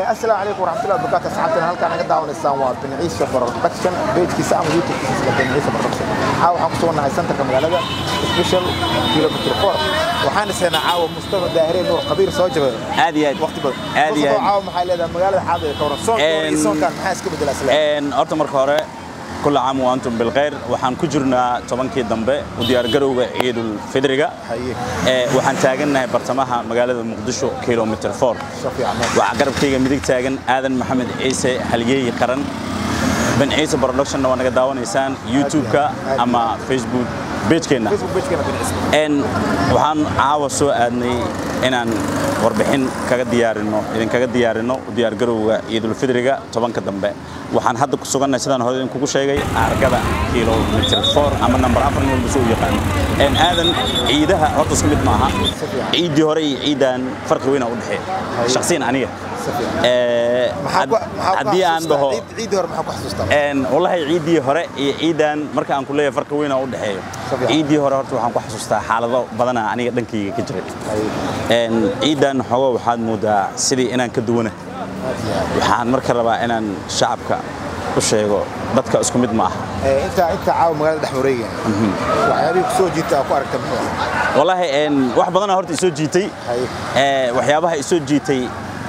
asalaamu calaykum waraxmatullahi wabarakaatu asxaabtana halkaan naga daawanaysaan waa binciisa production pagkiisa ama youtube-kiisa sida binciisa production caawa waxaan kusoo nahay centerka magaalada special kilometer four waxaan dhisaynaa caawa mustafa daahireen nuur qabiir soo jabay aad iyo aad waqti badan aad iyo Mustafa aad caawa maxay leedahay magaalada xaadir ka waran soonka hore iyo En- soonkan maxaa iska bedelaa isla Een, horta marka hore كل عام وأنتم بالخير waxaan ku jirnaa tobankii dambe u diyaargarowga ciidul fidriga haye ee waxaan taagannahay bartamaha magaalada muqdisho kilometer 4 soo fiican waxaa garabkayga midig taagan aadan maxamed ciise halyeey qaran ben ciise productionna waa naga daawanaysaan youtube-ka aad. ama facebook page-keenna facebook pagekana binciisa En waxaan caawa soo aadnay inaan warbixin kaga diyaarino idinkaga diyaarino u diyaargarowga ciidul fidriga tobanka dambe waxaan hadda ku sugannahay sidaan hore idinkugu sheegay argada kilometer 4 ama number afar nin walba soo u yaqaano En aadan ciidaha horta isku mid maaha fiican. ciiddii hore iyo ciidan farqi weyn aa u dhexeeya shakhsiyan aniga si fiican Eh, maxaa ku had- maxaa ku haddii aan xasuustaa? dhaho Ciid- ciiddii hore maxaa ku xasuustaa En wallahi ciiddii hore iyo ciidan marka aan ku leeyahay farqi weyn aa u dhexeeyo Safiyan. ciiddii hore horta waxaan ku xasuustaa xaalado badana aniga dhankayga ka jiray haye En ciidan xogo waxaad moodaa sidii inaan ka duwana aad iyo aad waxaan marka rabaa inaan shacabka u sheego dadka isku mid ma aha Eh, intaa intaa caawa magaalada dhex wareegaya waxyaabihii ku soo jiita aa ku aragta muxuu ahaa wallahi en wax badana horta isoo jiitay haye Eh, waxyaabaha isoo jiitay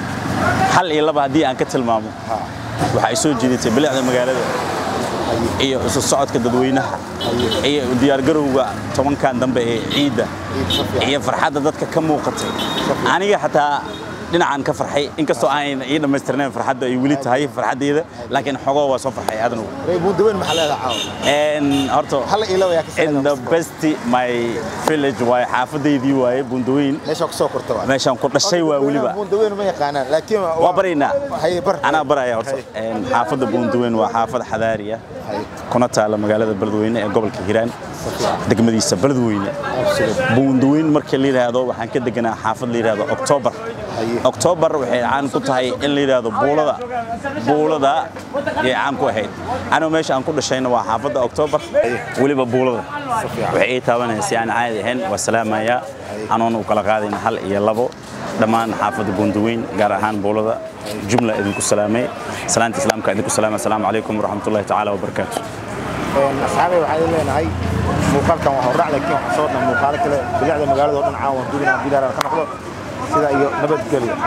hal iyo laba haddii aan ka tilmaamo ha waxaa isoo jiidatay bilicda magaalada haye iyo isu socodka dadweynaha haye iyo u diyaargarowga tobankan dambe ee ciidda ciid si fiican iyo farxadda dadka ka muuqatay aniga xataa dhinacan ka farxay inkastoo aan ii dhammaystirnayn farxadda ay weli tahay farxaddeeda laakiin xogoo waa soo farxay aadanu Rey Buundaweyn maxaa leedahay caawa En horta hal iyo laba yaa ka in the best my village waaye xaafadaydii waaye bundaweyn meesha ku soo korta waa meeshaan ku dhashay waa weliba Buundaweyn ma yaqaanaan laakiin waa baraynaa haye bar anaa baraya horta En xaafadda bundaweyn waa xaafad xadaari ah haye kuna taala magaalada beledweyne ee gobolka hiiraan degmadiisa beledweyne absolute buundaweyn marka la yidhaahdo waxaan ka deganaa xaafad la yidhaahdo october Haye. october waxay caan ku tahay in la yidhaahdo buulada buulada yay caan ku ahayd anoo meesha aan ku dhashayna waa xaafadda october weliba buulada waxay ii taabanaysa aan caadi ahayn waa salaamaya anoon u kala qaadayna hal iyo labo dhammaan xaafadda buundaweyn gaar ahaan buulada jumla idinku salaamay salaanta islaamka idinku salaamay asalaamu calaykum waraxmatullahi tacaala wabarakaatu asxaabay waxaan idin leenahay muuqaalkan waa hordhac laakiin waxaan soo dhan muuqaalo kale bilicda magaalada oo dhan caawan dubinaan bilaaraan ka noqdo sida iyo nabadgelyo